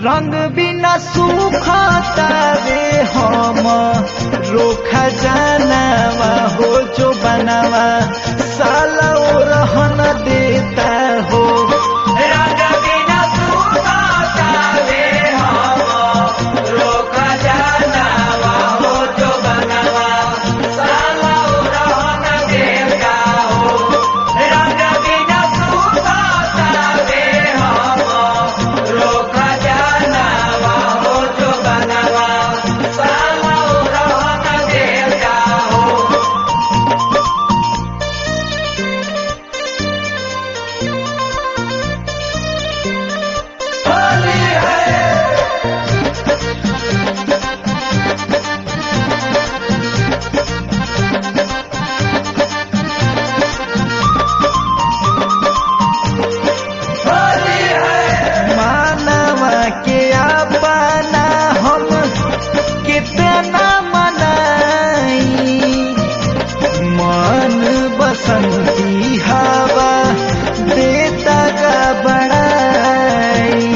रंग बिना सूखता रे हम रोखा जानवा हो जो बनावा साला ओ रहन देता हो रंग बिना सूखता रे हम रोखा जानवा हो जो बनावा साला ओ रहन देता हो रंग बिना सूखता रे हम रोका जानवा हो जो बनवा साला ओ रहन देता हो होली है होली है मानवा के अपना हम कितना मनाई मन बसंती हवा देता का बड़ाई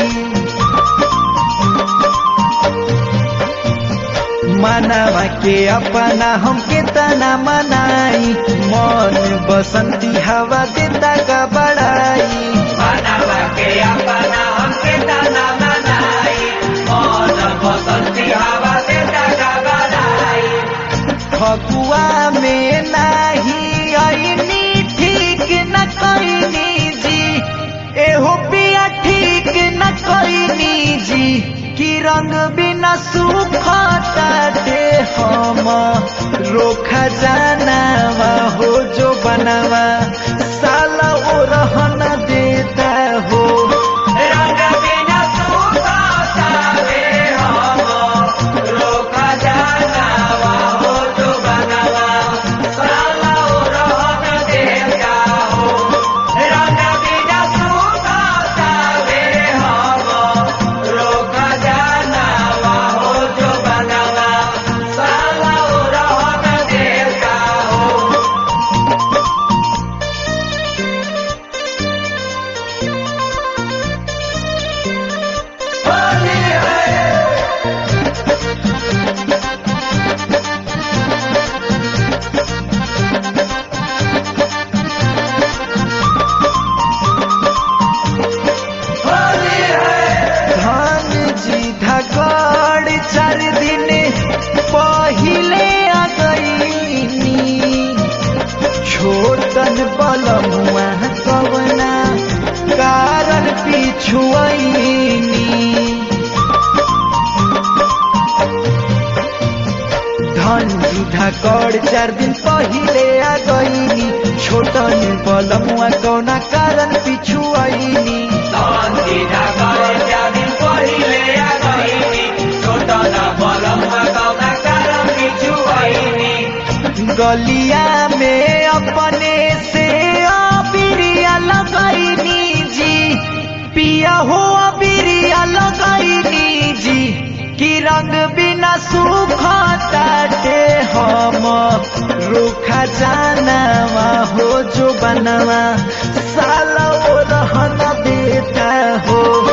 मनवा के अपना हम कितना मनाई मन बसंती हवा देता का बड़ाई मनवा के अपना हम कितना मनाई मन बसंती हवा देता का बड़ाई फगुआ में नाही आईनी ठीक न कईनी जी एहो पिया ठीक न कईनी जी कि रंग बिना सूखता दे हम रोखा जानवा हो जो बनवा साला ओ रहन देता हो रंग बिना सूखता दे हम रोका जानवा हो जो बनवा साला ओ रहन देता हो रंग बिना सूखता दे हम रोका जानवा हो जो बनवा साला ओ रहन देता हो होली है होली है धान जी धकड़ चार दिन पहिले आ गईनी छोटन बलमुआ कवना कारण पिछुआईनी धन जुधा कर चार दिन पहिले आ गईनी छोटन बलमुआ कौना कारण पिछु आईनी धन जुधा कर चार दिन पहिले आ गईनी छोटन बलमुआ कौना कारण पिछु आईनी गलिया में अपने से अबिरिया लगईनी जी पिया हो अबिरिया लगईनी जी कि रंग बिना सूखता दे हम रूखा जानवा हो जो बनवा साला ओ रहन देता हो